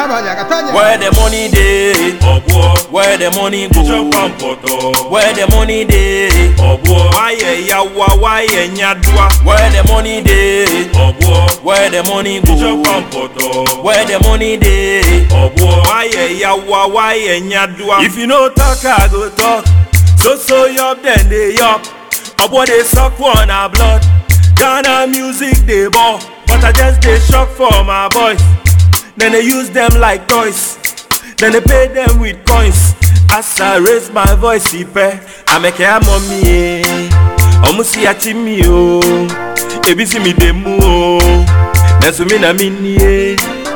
Abaja, Catania. Where the money dey? Ọ̀bùọ́. Where the money Bishop go? Pampọ̀tọ̀. Where the money dey? Ọ̀bùọ́. Wáyẹ̀ yawa, wáyẹ̀ nyadua. Where the money dey? Ọ̀bùọ́. Where the money Bishop go? Pampọ̀tọ̀. Where the money dey? Ọ̀bùọ́. Wáyẹ̀ yawa, wáyẹ̀ nyadua. If you no talk, I go talk. So so yup, then they yup. Obo dey suck for na blood. Ghana music dey ball, but I just dey shock for my boys. Then they use them like toys. Then they pay them with coins. As I raise my voice, ipe, I make a mommy. eh. Omu si ati mi o, ebi si mi demu o. Nesu mi na mi ni e,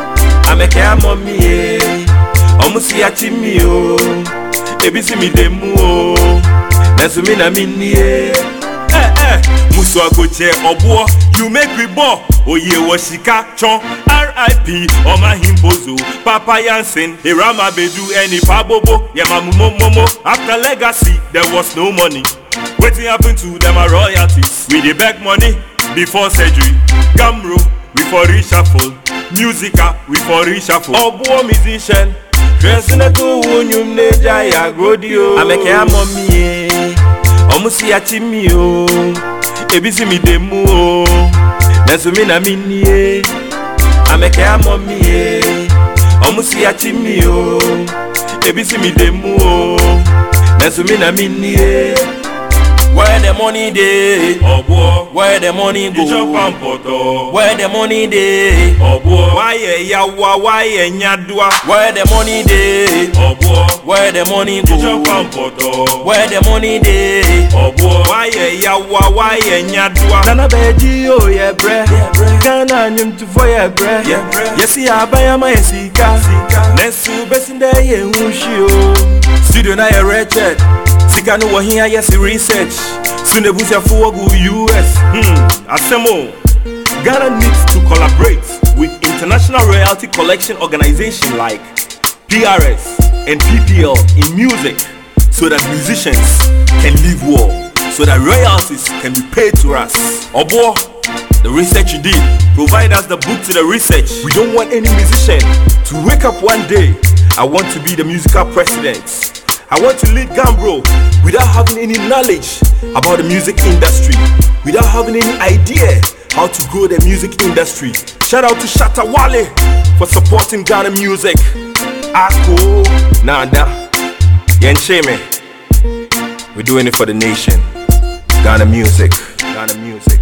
I make a mommy. eh. Omu si ati mi o, ebi si mi demu o. Nesu mi na mi ni e. Eh eh, musu agoche obuo, you make me ball. Oye wo sika chon, R.I.P. Oma Himbozo, Papa Yansen, Irama Bedu, Eni Pabobo, Yamamumo Momo. After legacy, there was no money. Wetin happen to them are royalties? We dey beg money before surgery. Gamro, we for reshuffle. Musica, we for reshuffle. Obuo musician, dressing a cool wunyum neja ya grodio. Ameke amomi eh. ọmụ si ya chi mi o ebi si mi de mu o nẹsùn mi na mi ni e amẹkẹ amọ mi e ọmụ si ya chi mi o ebi si mi de mu o nẹsùn mi na mi ni e. where the money dey Ọ̀bùọ́. where the money Bishop go Pampọ̀tọ̀. where the money dey Ọ̀bùọ́. wáyẹ yawa wáyẹ nyadua where the money dey Ọ̀bùọ́. where the money Bishop go Pampọ̀tọ̀. where the money dey. Ọ̀bùọ́. wáyẹ̀ yawa wáyẹ̀ nyadua. nana bẹẹji yóò yẹ brẹ ghana nyomtufo yẹ brẹ yẹsi abayama yẹ sika nẹsu bẹsindẹ yẹ nwusi o. studio na yẹ rẹchẹd sika no wọ hin ayẹ si research sunebusiafo wọgu us. Hmm, asemo ghana needs to collaborate with international royalty collection organization like PRS and PPL in music so that musicians can live well, so that royalties can be paid to us. Obo, the research you did, provide us the book to the research. We don't want any musician to wake up one day. I want to be the musical president. I want to lead Gambro without having any knowledge about the music industry, without having any idea how to grow the music industry. Shout out to Shatta Wale for supporting Ghana music. Ako, Nada, Yencheme. We're doing it for the nation. Ghana music. Ghana music.